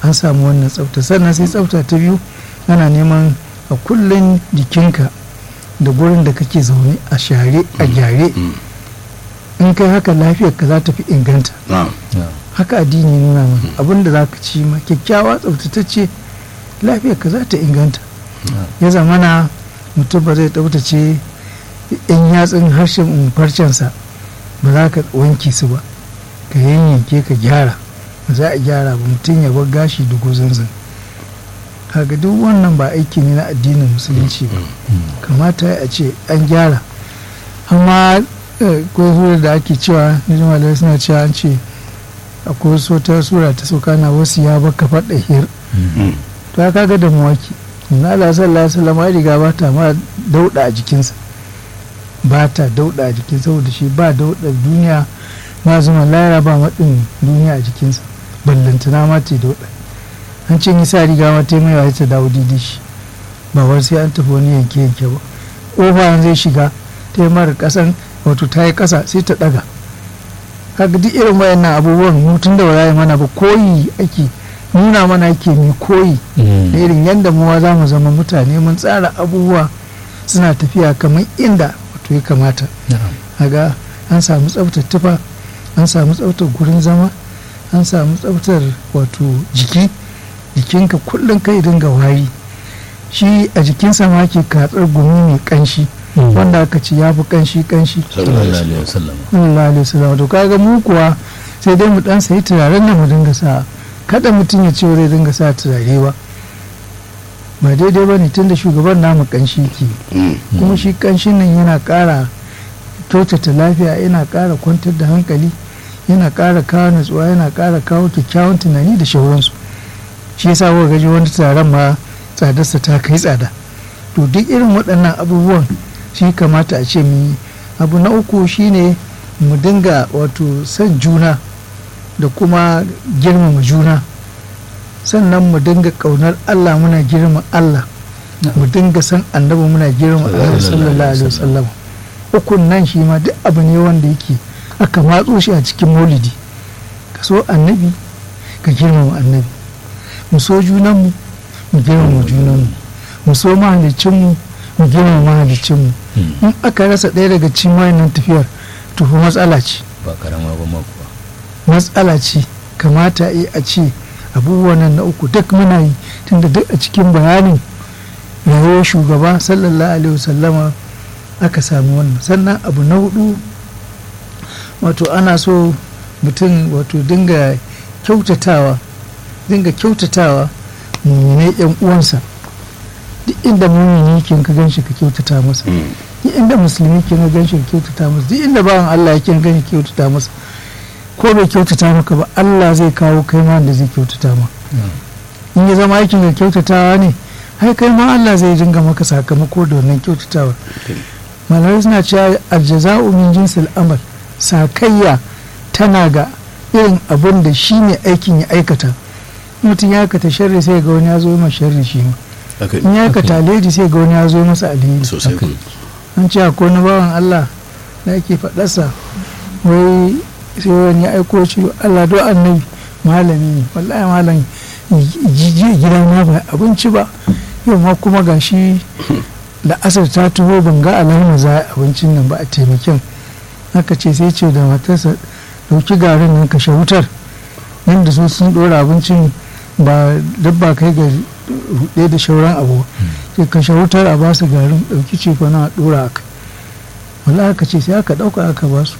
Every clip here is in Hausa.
an samu wannan tsafta sannan sai tsafta ta biyu ana neman a kullum jikinka da gurin da kake zaune a share a gyare in kai haka lafiyar ka za ta fi inganta haka addini nuna mana abin da za ka ci ma kyakkyawa tsaftatacce lafiyar ka za ta inganta ya zamana mutum ba zai tsaftace in yatsun harshen farcensa ba za ka wanke su ba ka yanyanke ka gyara ba za a gyara ba mutum ya bar gashi da gozanzan kaga duk wannan ba aiki ne na addinin musulunci ba kamata a ce an gyara amma ko da ake cewa malamai suna cewa an ce akwai wasu wata sura ta sauka na wasu ya baka faɗa hir to ya kaga da mawaki na Allah sallallahu alaihi wasallam ya riga ba ta ma dauda a jikinsa ba ta dauda a jikin saboda shi ba dauda duniya ma zuma layara ba maɗin duniya a jikinsa ballantana ma ta dauda an ce yi sa riga ma ta mai wa ta dawo didi shi ba wai sai an tafi wani yanke yanke ba ƙofa zai shiga ta yi mara ƙasan wato ta yi ƙasa sai ta ɗaga kaga duk irin wayannan abubuwan mutum da ba mana ba koyi ake nuna mana ake mai koyi da irin yadda mu za mu zama mutane mun tsara abubuwa suna tafiya kamar inda wato ya kamata kaga an samu tsaftar tufa an samu tsaftar gurin zama an samu tsaftar wato jiki jikinka kullum kai dinga wari shi a jikinsa ma ke katsar gumi mai kanshi wanda aka ci ya fi kanshi kanshi sallallahu alaihi wasallam to kaga mu kuwa sai dai mu dan sayi turaren da mu dinga sa kada mutum ya ce zai dinga sa turare ba ba daidai ba ne tunda shugaban namu kanshi ke kuma shi kanshin nan yana kara kyautata lafiya yana kara kwantar da hankali yana kara kawo natsuwa yana kara kawo kyakkyawan tunani da shauransu shi yasa kuka gaji wani taron ma tsadarsa ta kai tsada to duk irin waɗannan abubuwan shi kamata a ce mu yi abu na uku shine mu dinga wato son juna da kuma girmama juna sannan mu dinga ƙaunar allah muna girma allah mu dinga san annabi muna girma allah sallallahu alaihi wasallam ukun nan shi ma duk abu ne wanda yake aka matso shi a cikin maulidi ka so annabi ka girmama annabi mu so junanmu mu girmama junanmu mu so mahalicinmu mu girmama mahalicinmu in aka rasa ɗaya daga cikin wayannan tafiyar to fa matsala ce ba karama ba kuwa matsala ce kamata a ce abubuwan nan na uku duk muna yi tunda duk a cikin bayanin rayuwar shugaba sallallahu alaihi wasallama aka samu wannan sannan abu na hudu wato ana so mutum wato dinga kyautatawa dinga kyautatawa mummune yan uwansa duk inda mumini ke ka ganshi ka kyautata masa duk inda musulmi ke ka ganshi ka kyautata masa duk inda bawan Allah yake ganshi ka kyautata masa ko bai kyautata maka ba Allah zai kawo kai ma da zai kyautata ma in ya zama aikin ka kyautatawa ne ai kai ma Allah zai dinga maka sakamako da wannan kyautatawa malamai suna cewa aljaza'u min jinsil amal sakayya tana ga irin abin da shi ne aikin ya aikata mutum ya aikata sharri sai ga wani ya zo ma sharri shi ma in ya aikata alheri sai ga wani ya zo masa alheri an ce akwai na bawan Allah da ake faɗarsa wai sai wani ya aiko shi Allah do annabi malami ne wallahi malam jijiya gida na ba abinci ba yau ma kuma gashi da asar ta tuho ban ga alamar za a abincin nan ba a taimakin haka ce sai ce da matarsa dauki garin nan kashe wutar nan da su sun dora abincin ba dabba kai ga rude da shauran abu sai kashe wutar a basu garin dauki ce fa na dora aka wala aka ce sai aka dauka aka basu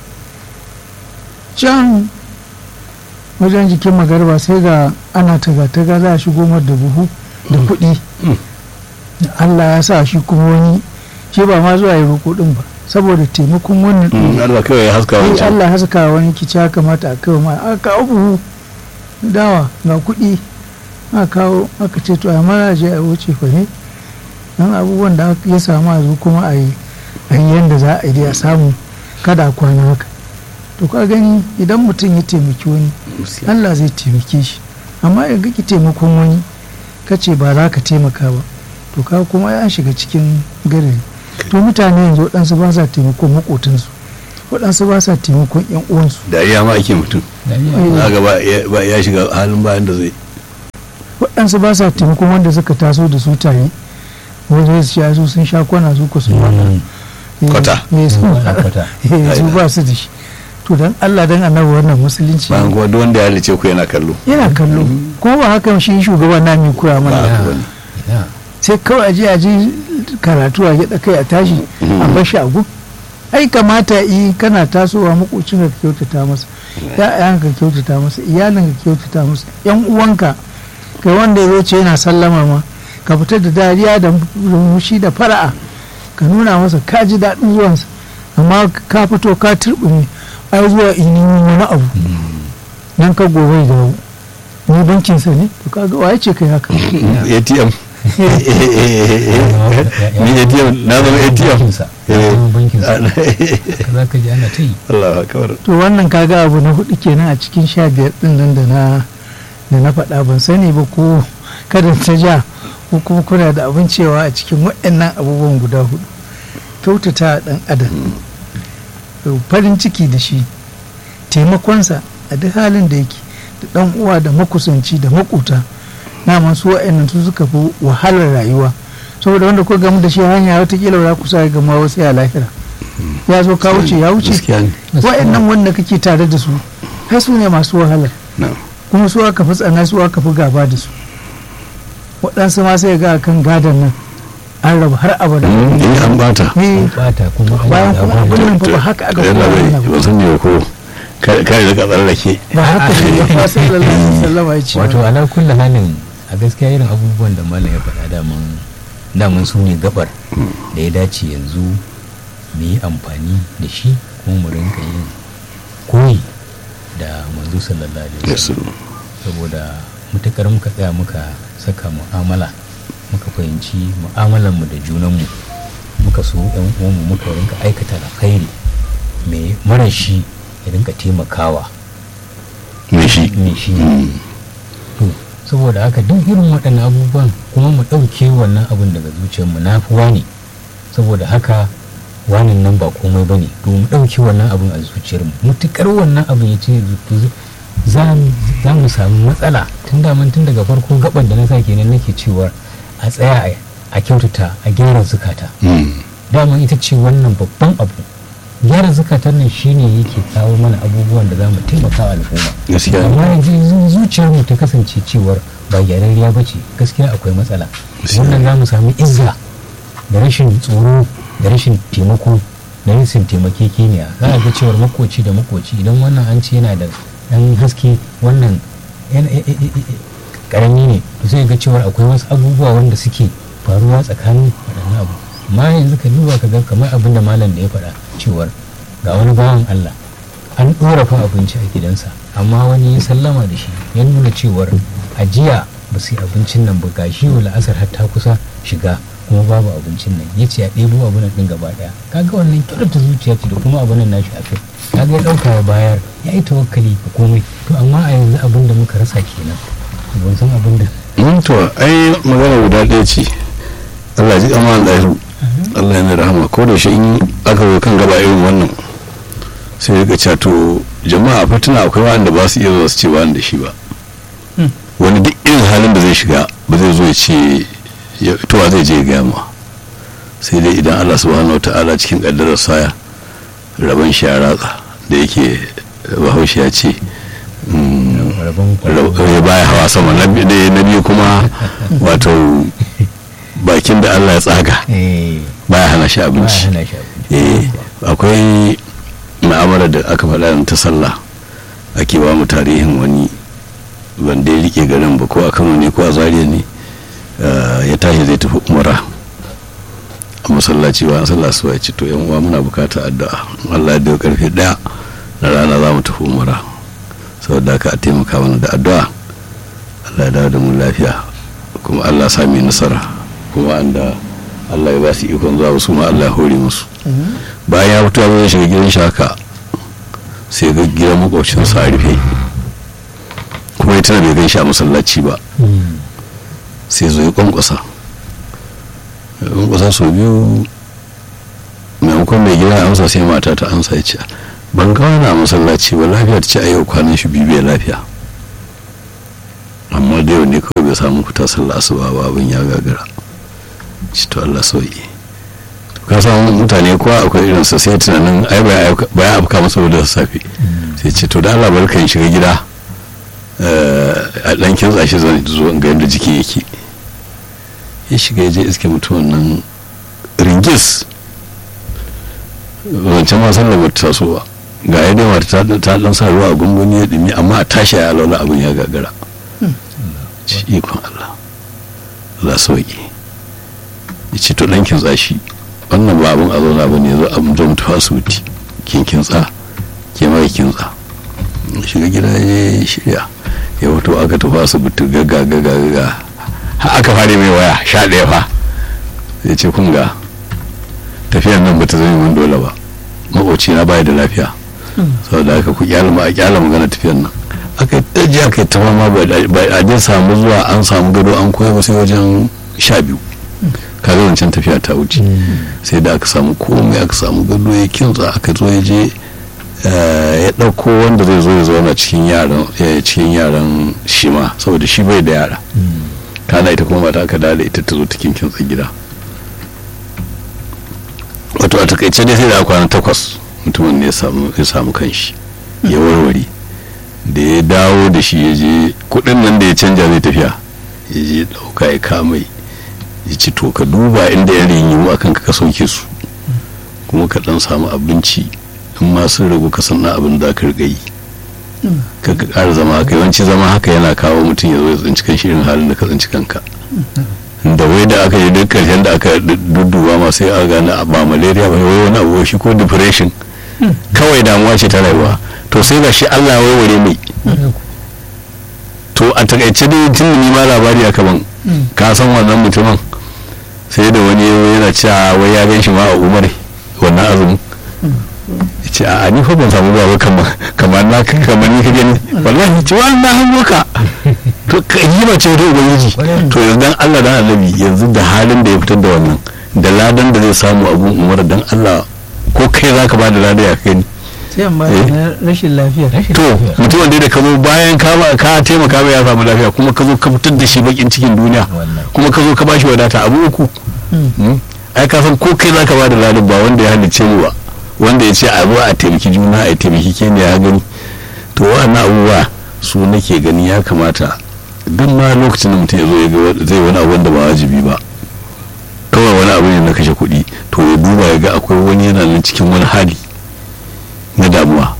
can wajen jikin magarba sai ga ana taga-taga za a shigo mar da buhu da kuɗi Allah ya sa shi kuma wani shi ba ma zuwa yi roƙo ɗin ba saboda taimakon wannan Allah kawai ya haska wancan Allah haska wani kici ya kamata a kawo ma aka kawo buhu dawa ga kuɗi aka kawo aka ce to a mara je a wuce fa ne dan abubuwan da ya samu a zo kuma a yi a yi yadda za a yi a samu kada a kwana haka to ka gani idan mutum ya taimaki wani Allah zai taimake shi amma ya ki taimakon wani ka ce ba za ka taimaka ba to ka kuma ya shiga cikin gari to mutane yanzu waɗansu ba sa taimakon maƙotansu waɗansu ba sa taimakon yan uwansu dariya ma ake mutum na ga ba ya shiga halin bayan da zai waɗansu ba sa taimakon wanda suka taso da su tare wanda su sha su sun sha kwana su ku sun waka Kwata. Eh, su Wannan kwata. eh, su ba su da shi to dan Allah dan annabi wannan musulunci bayan kuma duk wanda ya halice ku yana kallo yana kallo ko ba haka shi shugaba na mai kura ba mana haka bane ina sai kawai aje aje karatu a gida kai a tashi a bashi a gun ai kamata yi kana tasowa makocin ka kyautata masa ya'yan ka kyautata masa iyalin ka kyautata masa yan uwanka kai wanda ya zo ce yana sallama ma ka fitar da dariya da murmushi da fara'a ka nuna masa ka ji daɗin zuwansa amma ka fito ka turɓume ai zuwa ini wani abu nan ka gobe da ni bankinsa ne to kaga waye ce kai haka atm ni atm na zama atm bankinsa ya zama bankinsa za ka ji ana ta yi Allah akbar to wannan kaga abu na hudu kenan a cikin sha biyar din nan da na da na faɗa ban sani ba ko kada ta ja ko kuma kuna da abin cewa a cikin waɗannan abubuwan guda hudu kyautata ɗan adam farin ciki da shi taimakonsa a duk halin da yake da ɗan uwa da makusanci da makuta naman su waɗannan su suka fi wahalar rayuwa saboda wanda ko gamu da shi hanya watakila ba za ku sa gama wasu ya lahira ya zo ka wuce ya wuce gaskiya ne wa'annan wanda kake tare da su har su ne masu wahala na'am kuma su aka fi tsana su aka fi gaba da su waɗansu ma sai ga kan gadon nan an rabu har abada in an bata Eh, bata kuma an bayan yi kuma abubuwa. abin nan fa ba haka aka yana koya bai mana ba ba san ne ko kai da ka tsallake ba haka ne ba sallallahu alaihi wasallam ya ce wato ala kulli halin a gaskiya irin abubuwan da malam ya faɗa daman daman su ne gabar da ya dace yanzu mu yi amfani da shi kuma mu rinka yin koyi da manzo sallallahu alaihi wasallam saboda mutukar muka tsaya muka saka mu'amala muka fahimci mu'amalanmu da junanmu muka so yan uwanmu muka rinka aikata alkhairi mai mara shi ya rinka taimakawa me shi me shi to saboda haka duk irin waɗannan abubuwan kuma mu ɗauke wannan abin daga zuciyarmu na fi wani saboda haka wanin nan ba komai ba ne to mu ɗauke wannan abin a zuciyarmu mutukar wannan abin ya ce za za mu samu matsala tun daman tun daga farko gaban da na sa kenan nake cewa a tsaya a- a kyautata a gyara zukata daman ita ce wannan babban abu gyara zukatan nan shine yake kawo mana abubuwan da za mu taimaka wa al'umma gaskiya amma yanzu zuciyar mu ta kasance cewar ba gyararriya ba ce gaskiya akwai matsala Gaskiya. wannan za mu sami izza da rashin tsoro da rashin taimako da rashin taimakekeniya za a ga cewar makoci da makoci idan wannan an ce yana da ɗan haske wannan yana- e- e- e- e- karami ne to sai ga cewar akwai wasu abubuwa wanda suke faruwa tsakanin waɗannan abu amma yanzu ka duba ka ga kamar abin da malam da ya faɗa cewar ga wani bawan Allah an ɗora fa abinci a gidansa amma wani ya sallama da shi ya nuna cewar ajiya ba su yi abincin nan ba ga shi wa la'asar har ta kusa shiga kuma babu abincin nan ya ce a ɗebo abin nan ɗin gaba ɗaya kaga wannan kyautata zuciya ce da kuma abin nan nashi a kai kaga ya ɗauka ya bayar ya yi tawakkali ga komai to amma a yanzu abin da muka rasa kenan ban san abin da Mm, to ai magana guda ɗaya ce Allah ji kama da Allah yana rahama ko da shi in aka zo kan gaba irin wannan sai ya cewa to jama'a fa tuna akwai wanda ba su iya zuwa su ce ba ni da shi ba Hmm. wani duk irin halin da zai shiga ba zai zo ya ce ya- to wa zai je ya gaya ma sai dai idan Allah subhanahu wataala cikin kaddarar saya rabon shi ya ratsa da yake bahaushe ya ce mm, rabon ya baya hawa sama na bi- da- na biyu kuma wato bakin da Allah ya tsaga eh baya hana shi ba abinci hana shi abinci eh akwai ma'amala da aka faɗa ta sallah ake ba mu tarihin wani wanda ya rike garin ba ko a kano ne ko a zaria ne eh, ya tashi zai tafi umara a masallaci ba sallah su ya ce to yan uwa muna bukata addu'a in Allah ya dawo karfe daya na rana za mu tafi umara saboda haka a taimaka mana da addu'a Allah ya dawo da mu lafiya kuma Allah ya sami nasara kuma anda Allah ya ba su ikon zuwa su ma Allah ya hore musu bayan ya fito zai shiga gidan shi haka sai ga gidan makwabcinsa a rufe kuma ya tana bai gan shi a masallaci ba Mm. sai zo ya kwankwasa ya kwankwasa sau biyu maimakon mai gida ya amsa sai mata ta amsa ya ce ban ga wani a masallaci ba lafiya ta ce a yau kwanan shi biyu bai lafiya amma da yau ne kawai bai samu fita sallah asuba ba abin ya gagara shi to Allah sauki ka samu mutane kowa akwai irin sa sai tunanin ai ba ya afka masa da safe sai ce to da Allah barka in shiga gida a dan kintsa shi zan zo ga yadda jiki yake ya shiga ya je iske mutumin nan ringis wancan ma sallar ba ta taso ba ga ya dai mata ta dan sa ruwa a gungumi ya dumi amma a tashi ya laula abin ya gagara ci ikon Allah Allah sauki ya ce to dan kintsa shi wannan ba abin a zauna ba ne zo abin zo mutu asibiti kin kintsa ke mai kintsa shiga gida ya shirya ya wato aka tafi asibiti gaga gaga gaga har aka fara mai waya sha ɗaya fa ya ce kun ga tafiyar nan ba ta zama min dole ba makoci na baya da lafiya saboda haka ku kyalama a kyala magana tafiyar nan aka yi ɗaji aka yi tafa ma ba a je samu zuwa an samu gado an koya ba sai wajen sha biyu kaga wancan tafiya ta wuce sai da aka samu komai aka samu gado ya kintsa aka zo ya je ya ɗauko wanda zai zo ya zauna cikin yaran cikin yaran shi ma saboda shi bai da yara kana ita kuma mata aka dada ita ta zo ta kintsa gida wato a takaice dai sai da kwana takwas mutumin ne ya samu kanshi ya warware da ya dawo da shi ya je kudin nan da ya canja zai tafiya ya je dauka ya kamai ya ci to ka duba inda ya rinyi a kan ka sauke su kuma ka dan samu abinci in ma sun ragu ka san abin da ka riga yi ka ka ƙara zama haka yawanci zama haka yana kawo mutum ya zo ya tsinci kan shirin halin da ka tsinci kanka da wai da aka yi duk karshen da aka dudduba ma sai aka gane ba malaria ba wai wani abu shi ko depression kawai damuwa ce ta rayuwa to sai ga shi Allah ya warware mai to a takaice dai tun ni ma labari aka ban ka san wannan mutumin sai da wani yana cewa wai ya gan shi ma a umar wannan azumin ce a ni fa ban samu ba kamar kamar na kamar ni ka gani wallahi ce wannan hannuka to yi ba ce ta ubangiji to yanzu dan Allah dan annabi yanzu da halin da ya fitar da wannan da ladan da zai samu abun umar dan Allah ko kai zaka ba da ladan ya kai ni sai amma na rashin lafiya to mutumin da ka zo bayan ka ba ka taimaka mai ya samu lafiya kuma ka zo ka fitar da shi bakin cikin duniya kuma ka zo ka bashi wadata abu uku ai ka san ko kai zaka ba da ladan ba wanda ya halicce mu ba wanda ya ce a zo a taimaki juna a taimaki ke ne ya gani to wannan abubuwa su nake gani ya kamata duk ma lokacin da mutum ya zo ya ga zai wani abu wanda ba wajibi ba kawai wani abu ne na kashe kuɗi to ya duba ya ga akwai wani yana nan cikin wani hali na damuwa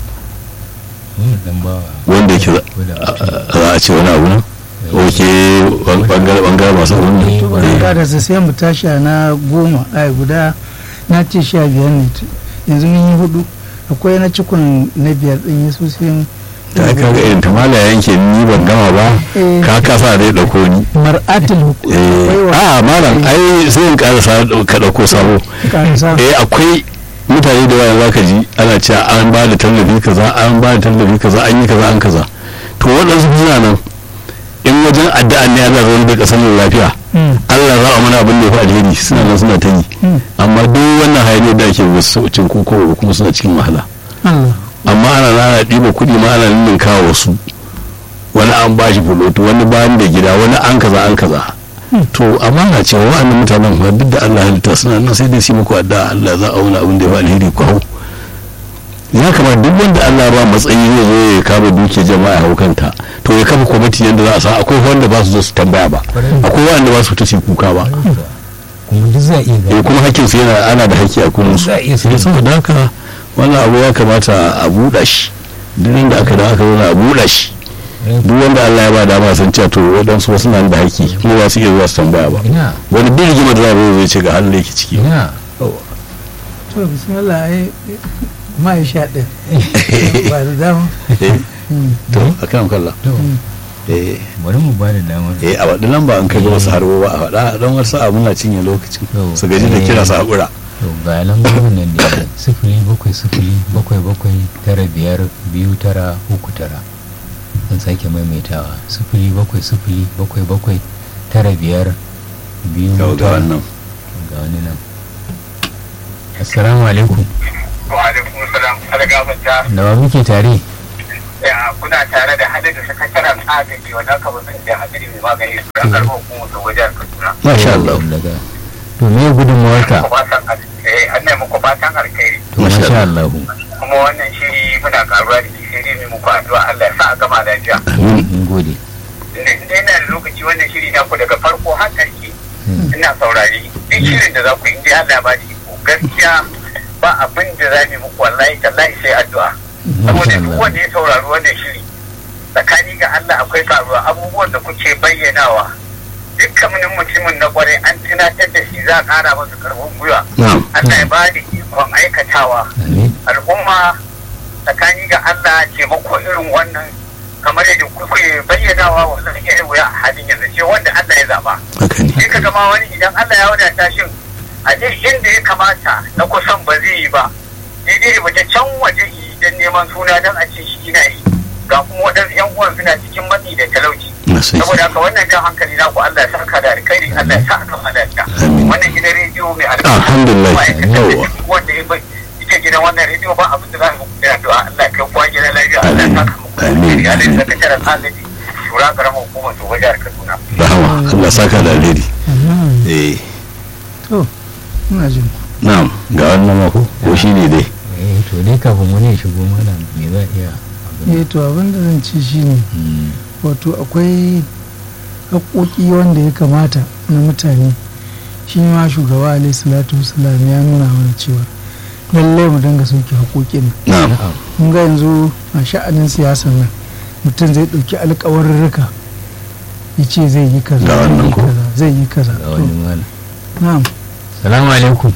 wanda yake za a ce wani abu nan oke bangare masu wani to bari da sai mu tashi na goma ai guda na ce sha biyar ne yanzu mun yi hudu akwai na cikon na biyar din yesu sai ta kaga irin ta mala yanke ni ban gama ba ka kasa dai dauko ni mar'atul a malam ai sai in karasa ka dauko sabo eh akwai mutane da yawa zaka ji ana cewa an ba da tallafi kaza an ba da tallafi kaza an yi kaza an kaza to waɗansu suna nan in wajen addu'a ne Allah zai da kasar lafiya Allah za a mana abin da ya fi alheri suna nan suna ta yi amma duk wannan hayaniyar da ake wasu cin koko ba kuma suna cikin wahala amma ana nana ɗiba kuɗi ma ana nuna kawo wasu wani an ba shi fuloto wani bayan da gida wani an kaza an kaza to amma na cewa wa'annan mutanen ba duk da Allah halitta suna nan sai dai su muku addu'a Allah za a wani abin da ya fi alheri ku hau ya kamata duk wanda Allah ba matsayi zai zo ya kama duke jama'a hau kanta to ya kafa kwamiti yadda za a sa akwai wanda ba su zo su tambaya ba akwai wanda ba su fita su kuka ba kuma duk za a iya eh kuma hakkin su yana ana da hakki a kullum su Za a iya sai saboda haka wannan abu ya kamata a buɗa shi duk da aka da aka zo a buɗa shi duk wanda Allah ya ba dama san cewa to waɗansu wasu na da haƙƙi kuma ba su iya zuwa su tambaya ba ina wani duk rigimar da za zai ce ga halin da yake ciki ina to bismillah ai ma ya sha ɗin ba da dama to a kan kalla to eh bari mu ba da damar eh a waɗi lamba an kai ga wasu harbo ba a faɗa don wasu abu na cinye lokacin Yau. su gaji da kira su haƙura to ga lambobin nan da sifili bakwai sifili bakwai bakwai tara biyar biyu tara uku tara zan sake maimaitawa sifili bakwai sifili bakwai bakwai tara biyar biyu ga ga tara wannan ga wani nan assalamu alaikum wa alaikum salam ala gafarta da wa muke tare ya kuna tare da hadin da sakataren agaji wannan kamar da hadiri mai magani su ran karɓar hukumar da wajen kaduna masha Allah daga to me gudunmawarka Ku fatan al- eh, an nemi ku fatan alkhairi to Masha masha Allah kuma wannan shiri muna karuwa da shi sai dai mai muku addu'a Allah ya sa a gama lafiya amin mun gode inda inda yana da lokaci wannan shiri na ku daga farko har ƙarshe ina saurari duk shirin da za ku yi inda Allah ya ba da iko gaskiya ba abin da za mu muku wallahi tallahi sai addu'a saboda duk wanda ya saurari wannan shiri tsakani ga Allah akwai karuwa abubuwan da kuke bayyanawa dukkanin mutumin na kwarai an tunatar da shi za a kara masa karfin gwiwa na'am Allah ya ba da ikon aikatawa amin al'umma tsakani ga Allah taimako irin wannan kamar yadda kuke bayyanawa wannan irin wuya a halin yanzu ce wanda Allah ya zaba haka ne sai ka gama wani idan Allah ya wadata shin a duk inda ya kamata na kusan ba zai yi ba daidai ba ta can waje yi don neman suna don a ce shi na yi ga kuma waɗansu yan uwan suna cikin matsi da talauci na sai saboda haka wannan jan hankali na ku Allah ya saka da alkhairi Allah ya sa a kan lafiya Amin. wannan gidan rediyo mai Alhamdulillah. ma'aikatan da Yawwa. duk wanda ya bai ita gidan wannan rediyo ba abin da za mu kira addu'a Allah ya kai kuwa gidan lafiya Allah ya saka muku da Amin. alkhairi Allah ya saka tara agaji shura karamar hukumar to wajen Kaduna rahama Allah saka da alheri Mhm. eh to ina jin ku. na'am ga wannan mako ko shi ne dai eh to dai kafin wani ya shigo mana me za a iya abin eh to abin da zan ci shine Mm, wato akwai haƙoƙi wanda ya kamata na mutane shi ma shugaba alaihi salatu wasalam ya nuna mana cewa lallai mu dinga sauke haƙoƙin na'am na'am mun ga yanzu a sha'anin siyasan nan mutum zai ɗauki alƙawarurruka ya ce zai yi kaza Ga zai wannan yi ko? kaza zai yi kaza ga to wani malam na'am salamu alaikum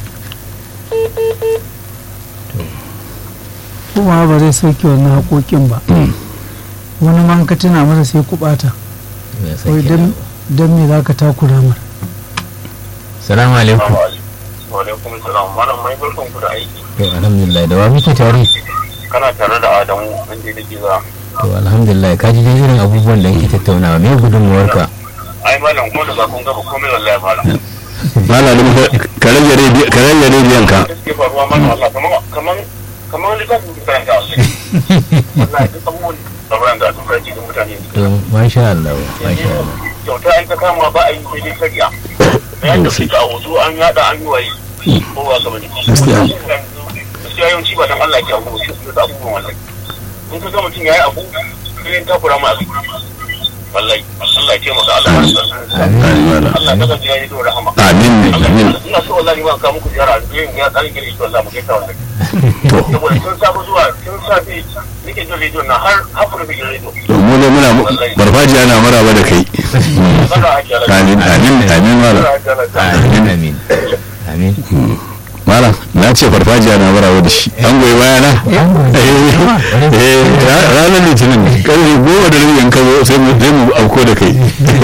kuma ba zai sauke wannan haƙoƙin ba Mm. wani man ka tuna masa sai ku ɓata ya wai sake dan dan me za ka takura mar salamu alaikum wa alaikum salam malam mai barkan ku da aiki to alhamdulillah da wa muke tare kana tare da Adamu inda da giza to alhamdulillah ka ji dai irin abubuwan da yake tattaunawa me gudunmawarka ai malam ko da ba kun gaba komai wallahi malam malamin ka rage rediyon ka rage rediyon ka da suke faruwa mana Allah kaman kaman kaman littafin da karanta wallahi duk abubuwan tsaron da aka ji da mutane to masha Allah masha Allah kyauta an ta kama ba a yi sai dai kariya da yadda suke a wasu an yada an yi waye ko ba ka bane Gaskiya. gaskiya yawanci ba dan Allah ke abu sai su da abubuwan wallahi in ka ga mutum yayi abu sai ta kura ma abu wallahi Allah ya taimaka Allah ya sa amin malam Allah ya kasance ya yi da rahama amin amin ina so wallahi ma ka muku ziyara yin ya tsarin gari shi wallahi mu kai ta wallahi to saboda tun safe zuwa tun safe nake jin rediyo na har hafur da jin rediyo to mu ne muna barfajiya na maraba da kai Allah ya kiyaye amin amin amin malam Allah ya kiyaye amin amin amin malam na ce farfajiya na maraba da shi an goyi baya na Eh, eh, ra- ranar litinin karfe goma da rabi in ka zo sai mu sai mu auko da kai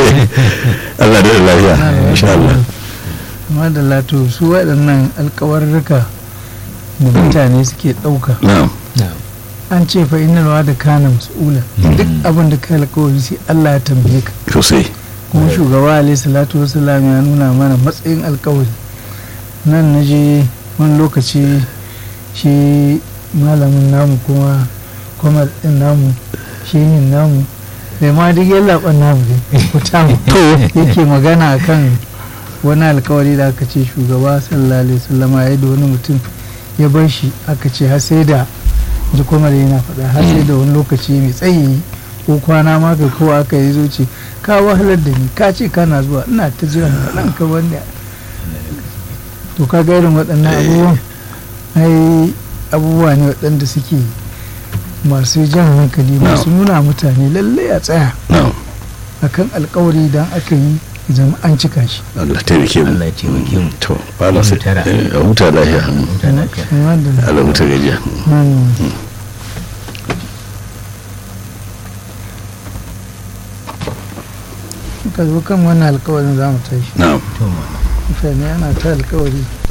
Allah da lafiya insha Allah amma da lato su waɗannan alƙawarruka da mutane suke ɗauka na'am na'am an ce fa inna da kana mas'ula duk abin da kai alƙawari sai Allah ya tambaye ka sosai kuma shugaba alaihi salatu wasalam ya nuna mana matsayin alƙawari nan na je wani lokaci shi malamin namu kuma kwamar ɗin namu shi yin namu bai ma duk yin laɓan namu dai kuta to yake magana akan wani alkawari da aka ce shugaba sallallahu alaihi wasallama ya da wani mutum ya bar shi aka ce har sai da ji kuma da yana faɗa har sai da wani lokaci mai tsayi ko kwana ma kai ko aka yi zo ce ka wahalar da ni ka ce kana zuwa ina ta jira ɗan ka wanda to ka ga irin waɗannan abubuwan ai abubuwa ne waɗanda suke masu jan hankali masu nuna mutane lallai a tsaya na'am akan alkawari idan aka yi zama an cika shi Allah taimake mu Allah ya taimake mu to ba sai Mu tara. eh, a huta lafiya Huta lafiya. Wanda- Allah huta gajiya Hmm. ka zo kan wannan alkawarin za mu tashi na'am to ma mutane ana ta alkawari